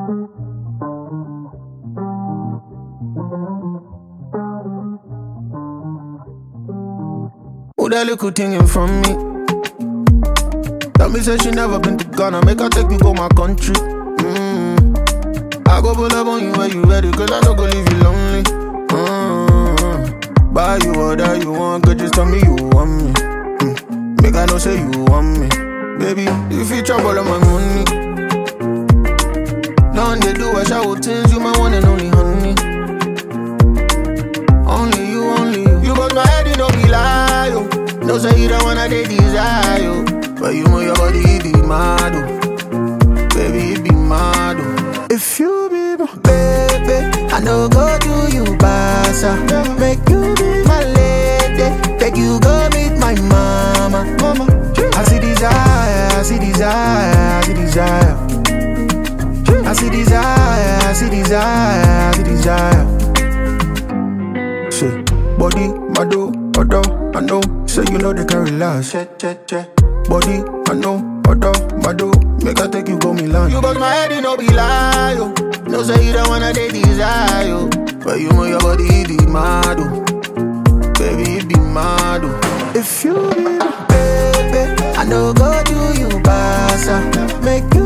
Who that little thing in front me? Tell me say she never been to Ghana, make her take you go my country. Mm. I go pull up on you when you ready, cause I don't go leave you lonely. Mm. Buy you whatever you want, girl, just tell me you want me. Mm. Make I know say you want me. Baby, if you trouble on my money. None they do I shout things, you my one and only honey. Only you, only you. You got my head, you know be lie, yo. No say you don't wanna they desire, yo. But you know your body it be mad, oh. Baby, it be mad, oh. If you be my baby, I know go do you basa. Make you be my lady, take you go meet my mama. Mama, I see desire, I see desire, I see desire. I see desire, I see desire, I see desire. Say, body, mado, odo, I know. Say you know they can relax. Check, check, check. Body, I know, odo, mado. Make I take you go Milan. You bust my head, you know be lie, yo. No say you don't wanna they desire, yo. But you know your body it be mad, oh. Baby, it be mad, oh. If you be my baby, I know go do you basa. Make you